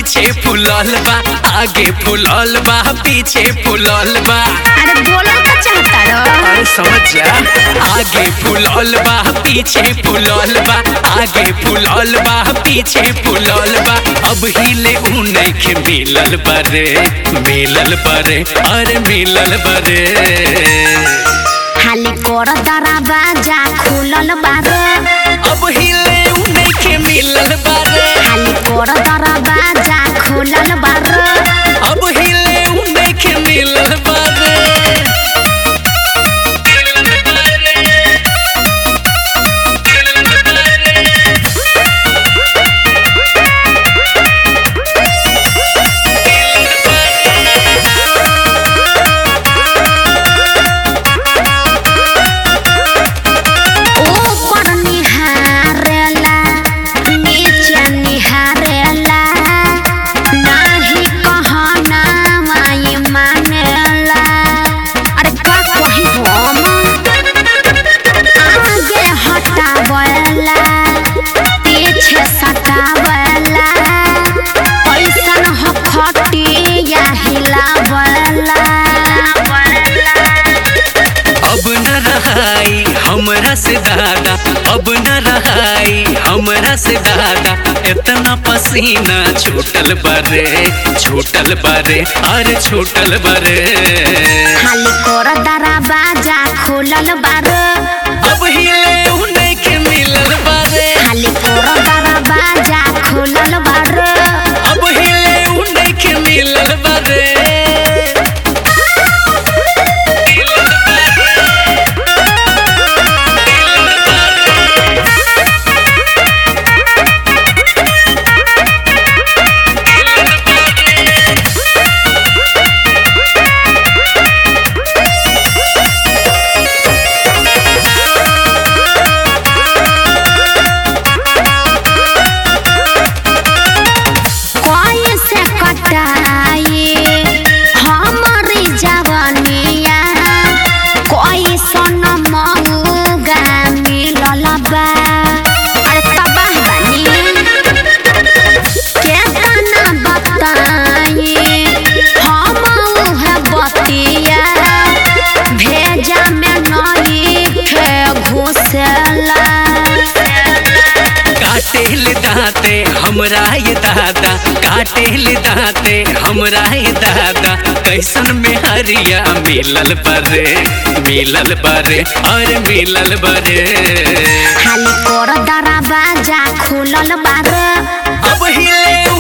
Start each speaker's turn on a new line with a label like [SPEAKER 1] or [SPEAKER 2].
[SPEAKER 1] पीछे फुलल बा आगे फुलल बा पीछे फुलल बा
[SPEAKER 2] अरे बोलल का चाहता रो
[SPEAKER 1] अरे समझ जा आगे फुलल बा पीछे फुलल बा आगे फुलल बा पीछे फुलल बा अब हिले उ नइखे मिलल बारे मिलल बारे अरे मिलल बारे
[SPEAKER 2] खाली कर दरवाजा खुलल बारे
[SPEAKER 1] अब हिले उ नइखे मिलल बारे
[SPEAKER 2] खाली कर दरवाजा खुलल बारे
[SPEAKER 1] अब हिले उ नइखे मिलल बारे
[SPEAKER 2] ऊपर निहारेला नीचे निहारेला नाही कहना माई मानेला अरे का कही हम आगे हटावेला पीछे सटावेला ऐसन हो खटिया हिलावेला
[SPEAKER 1] अब न रहाई हमरा से दादा अब न रहाई हमरा से दादा इतना पसीना छूटल बारे छूटल बारे अरे छूटल बारे
[SPEAKER 2] खाली कर दरवाजा खुलल बारे
[SPEAKER 1] अब हिले उ नइखे मिलल बारे
[SPEAKER 2] खाली कर दरवाजा खुलल बारे
[SPEAKER 1] अब हिले उ नइखे मिलल बारे
[SPEAKER 2] कोई से कटाई हमारी जवानिया कोई सन मऊगा मिलल बा अरे तबाह बानी केतना बताई हम उहे बतिया भेजा में नई खे घुसेला
[SPEAKER 1] काटेल दाते हमरा ये दादा काटेल दाते हमरा ये दादा कैसन में हरिया मिलल बरे मिलल बरे और मिलल बरे
[SPEAKER 2] खाली कर दरवाजा खुलल बारे
[SPEAKER 1] अब हिले